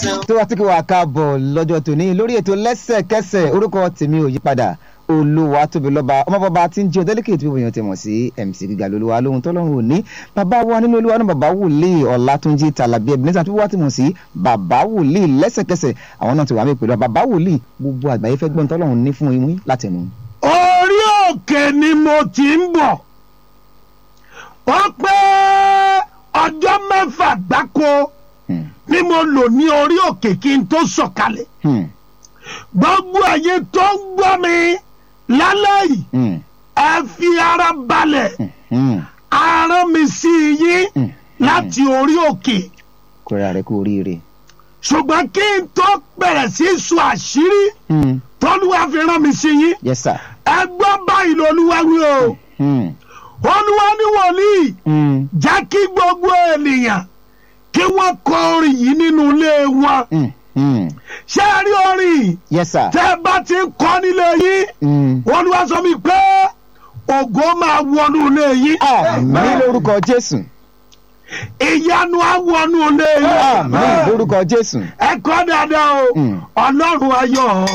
tó wá tí kò wá káàbọ̀ lọ́jọ́ tòní lórí ètò lẹ́sẹ̀kẹsẹ̀ orúkọ tèmi ò yípadà olúwa tóbi lọ́ba ọmọbọba tí ń jẹ́ ọdẹ́lẹ́kẹ̀ tí wọ́n ti mọ̀ sí mc gíga lolúwa lóhun tọ́lọ́run òní bàbá wa nínú olúwa náà bàbá wòlíì ọ̀làtúnjì tàlàbí ebenezer tí wọ́n ti mọ̀ sí bàbá wòlíì lẹ́sẹ̀kẹsẹ̀ àwọn náà ti wà mí pẹ̀lú bàbá wòlíì gbogbo àgbáyé fẹ́ gbọ́n tọ́lọ́run ní fún yín látẹnu. orí òkè ni mo ti ń bọ̀ ó pé ọjọ́ mẹ́fà gbáko Hmm, ni mo lò ní orí òkè kí n tó sọ̀kalẹ̀ hmm, gbogbo ẹ̀yin tó ń gbọ́ mi lálẹ́ yìí hmm, ẹ fi ara balẹ̀ hmm, ara mi sí yín hmm. láti orí òkè kóra rẹ kú oríire. ṣùgbọ́n kí n tó bẹ̀rẹ̀ sí í sọ àṣírí Hmm, tọ́lúwa fi rán mi sí yín yes sir. ẹ gbọ́ báyìí lolúwa wí o Hmm, olúwa ní wòlíì hmm, jẹ́ kí gbogbo ènìyàn kí wọ́n kọ orin yìí nínú ilé wọn hmm, hmm. ṣé ẹ rí orin yìí yes sir. tẹ́ ẹ bá ti ń kọ nílé yín Hmm. olúwa sọ mi pé ògo máa wọnú ilé yín àmì lórúkọ jésù ìyanu á wọnú ilé yín àmì lórúkọ jésù. ẹ kọ́ dáadáa o Mm. ọlọ́run ayọ̀